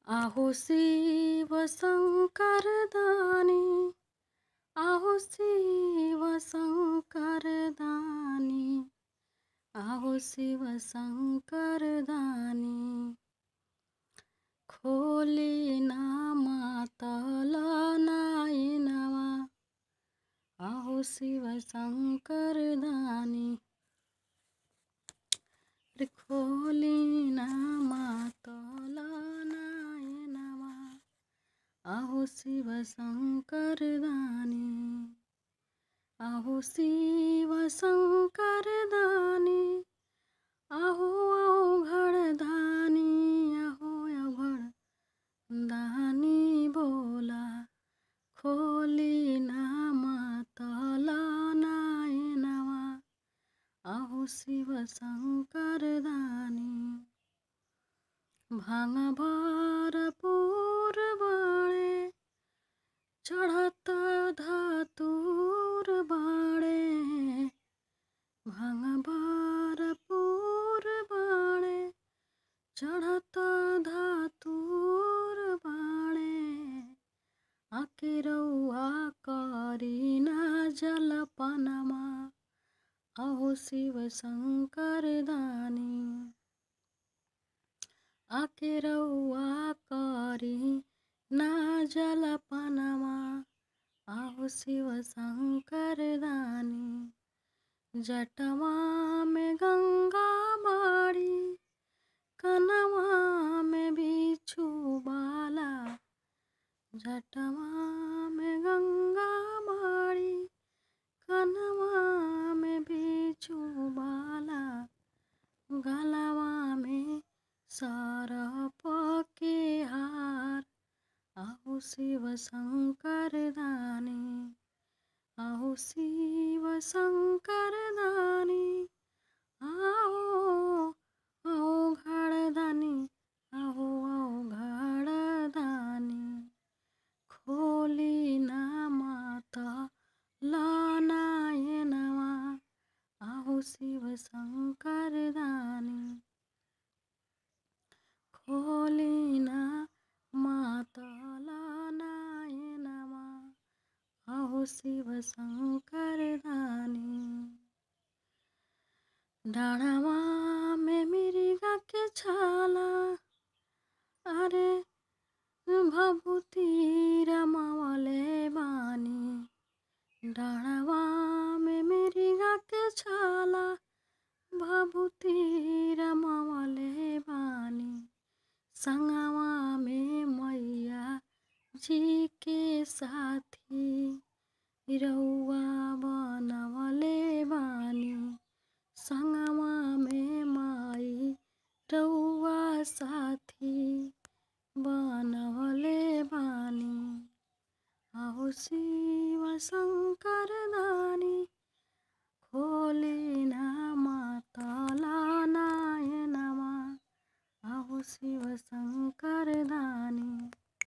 आहो शिव शङ्कर दानी आहो शिव शङ्कर दानी आहो शिव शङ्कर दानी खोली ना मातल नाइनवा आहो शिव शङ्कर दानी रे खोली ना मातल नाइनवा आहो शिव शङ्कर दानी आहो शिव शङ्कर दानी आहो अवघड दानी आहो अवघड दानी बोला खोली ना मातल नाइनवा आहो शिव शङ्कर दानी भाङ भरपुर बाणे चढत धतुर बाणे भाङ भरपुर बाणे चढत धतुर बाणे आके रौआ करिना जलपनमा आहो शिव शङ्कर दानी आके रौआ करी ना जलपनमा आहो शिव शङ्कर दानी जटवा में गङ्गा बाड़ी कनवा में बिछु बाला जटवा में गङ्गा बाड़ी कनवा में बिछु बाला गलवा में सरप के हार आहो शिव शङ्कर दानी आहो शिव शङ्कर दानी आहो आओ घड दानी आहो आओ घड दानी खोली ना माता लनायनवा आहो शिव शङ्कर दानी खोली ना माता लनायनवा आहो शिव शङ्कर दानी डाँडामा में मृगा के छाला अरे भभूति रमावले बानी डाँडामा में मृगा के छाला भभूति रमावले बानी सङ्गवा में मैया जी के साथी रौआ बनवले बानी सङ्गवा में माई रौआ साथी बनवले बानी आहो शिव